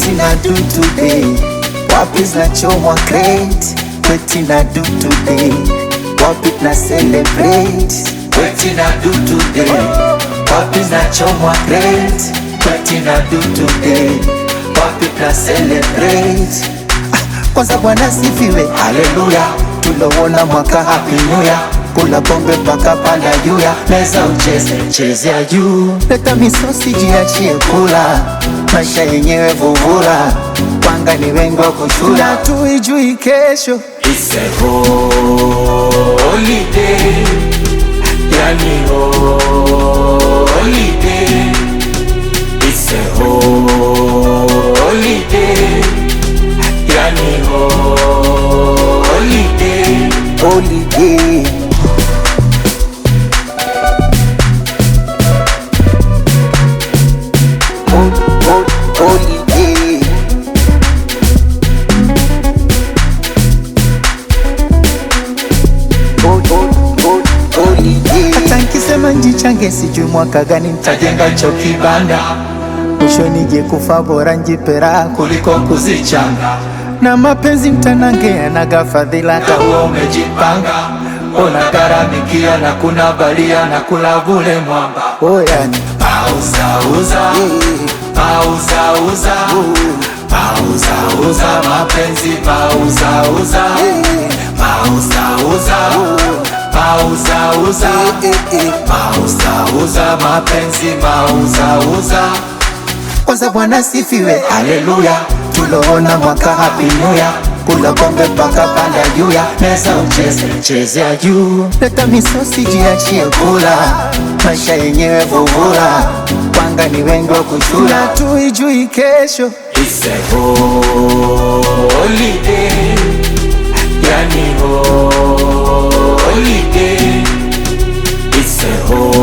What na do today? Wapi zinachomwa crate? What na do today? Wapi na celebrate? What na do today? Wapi zinachomwa crate? What na do today? Wapi na celebrate? Ah, Kwanza Bwana sifiwe, haleluya, tulowona mwaka happy new year kula pombe mpaka panda juu ya meza ucheze chezea juu, leta misosi jiachie kula, maisha yenyewe vuvula, wanga ni wengi wa kuchula, tuijui kesho. It's a holiday, yani holiday. It's a holiday, yani holiday. Holiday. Hol- hol- Holiday. Hol- hol- hol- Holiday. Hata nkisema njichange sijui mwaka gani ntajenga cho kibanda mwisho nije kufa bora njipera kuliko kuzichanga na mapenzi mtanange yanaga fadhila hata huo umejipanga unagharamikia na kuna balia na kula vule mwamba oyani Pauzauza, pauzauza, pauzauza mapenzi, pauzauza, pauzauza, pauzauza, pauzauza mapenzi, pauzauza. kwanza bwana sifiwe haleluya tuloona mwaka happy new year kula pombe mpaka panda juu ya meza ucheze chezea juu leta misosi jiachie kula maisha yenyewe vuvula wanga ni wengi wa kuchula tuijui kesho It's a holiday, yani holiday. It's a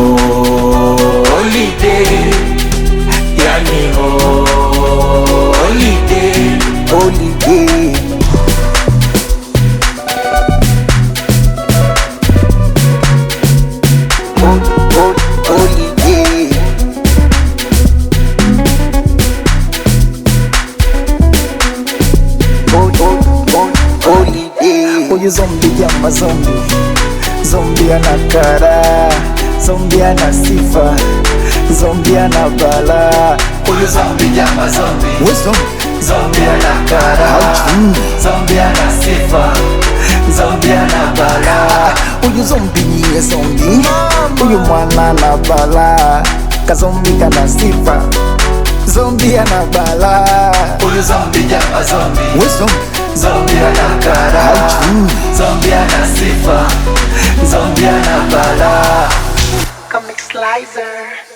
holiday, yani holiday. holiday Hol- hol- holiday Hol- hol- hol- holiday Huyu zombi jama zombi Zombi ana kara Zombi ana sifa Zombi ana bala Huyu zombi jama zombi We zombi Zombie ana kara, zombie ana sifa, zombie ana bala. Huyu zombi niye zombi Huyu mwana na bala Kazombi kana sifa Zombi ana bala Huyu zombie jama zombie, We zombi zombie ana kara, zombie ana sifa, zombie ana bala. Comic Slicer.